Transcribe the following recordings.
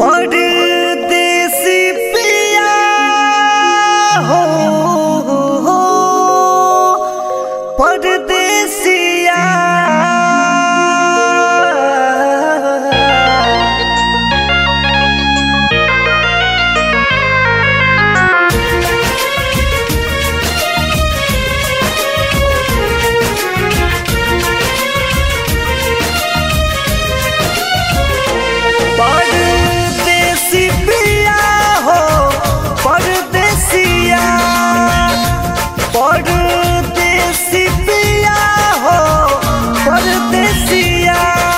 परदेसी पिया हो परदेसिया परदेसी पिया हो परदेसिया परदेसी पिया हो परदेसिया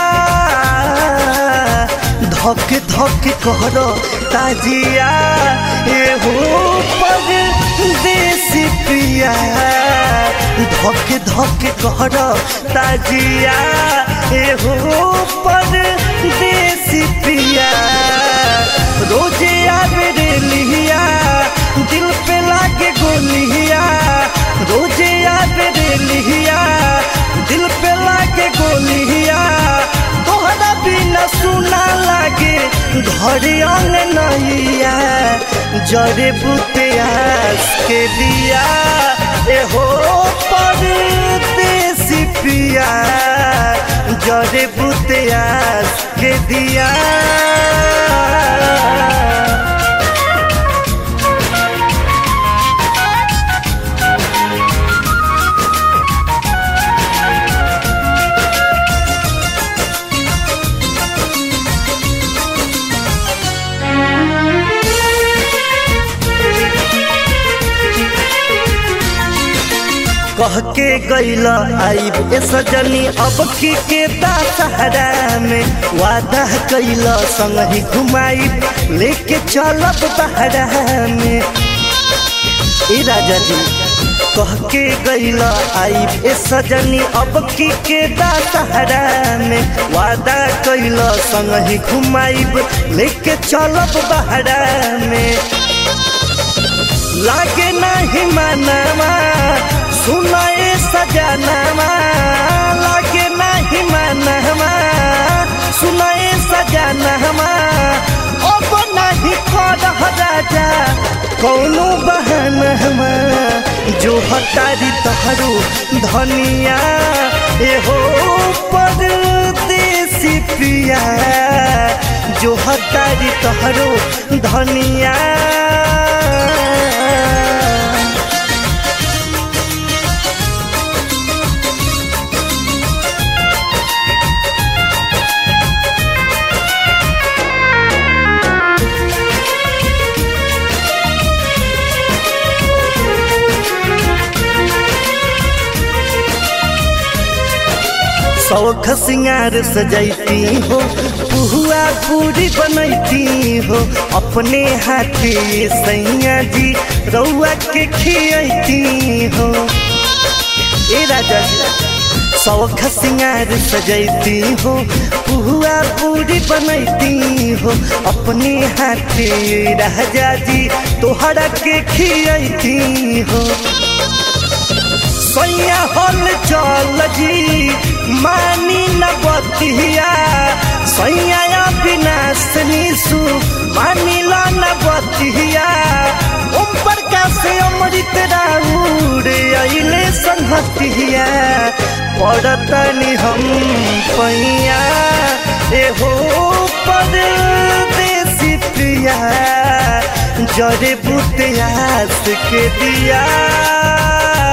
धक धक करो ताजिया ए हो परदेसी पिया धक धक करो ताजिया ए हो परदेसी पिया रोजे आवे रे लिहिया दिल पे लागे गोलिया रोजे आवे रे लिहिया दिल पे लागे गोलिया तोहरा बिना सुना लागे घर अंग नैया जरे बुतियास के दिया ए हो परदेसी पिया जरे बुतियास के दिया कह के गैल आईब ए सजनी अब की के दशहरा में वादा कैल संग ही घुमाईब लेके चलब बहरा में ए राजा जी कह के गैल आईब ए सजनी अब की के दशहरा में वादा कैल संग ही घुमाईब लेके चलब बहरा में लागे नहीं मानवा सुनाए सजनवा लागे नहीं मानवा सुनाए सजनवा अब नहीं कर राजा कौनो बहनवा जो हटारी तहरू धनिया एहो परदेसी पिया जो हटारी तहरू धनिया शौख सिंगार सजैती हो पुहुआ पूरी बनैती हो अपने हाथे सैया जी रउआ के खियती हो ए राजा जी शौख सिंगार सजैती हो पुहुआ पूरी बनैती हो अपने हाथे राजा जी तोहरा के खियती हो सैया हल चल जी मानी न बतिया सैया विनाश निशु मानी ला न बतिया ओम प्रकाश अमृत राउर अइले संहतिया पड़तनी हम पैया एहो परदेसी प्रिया जरे बुतियास के दिया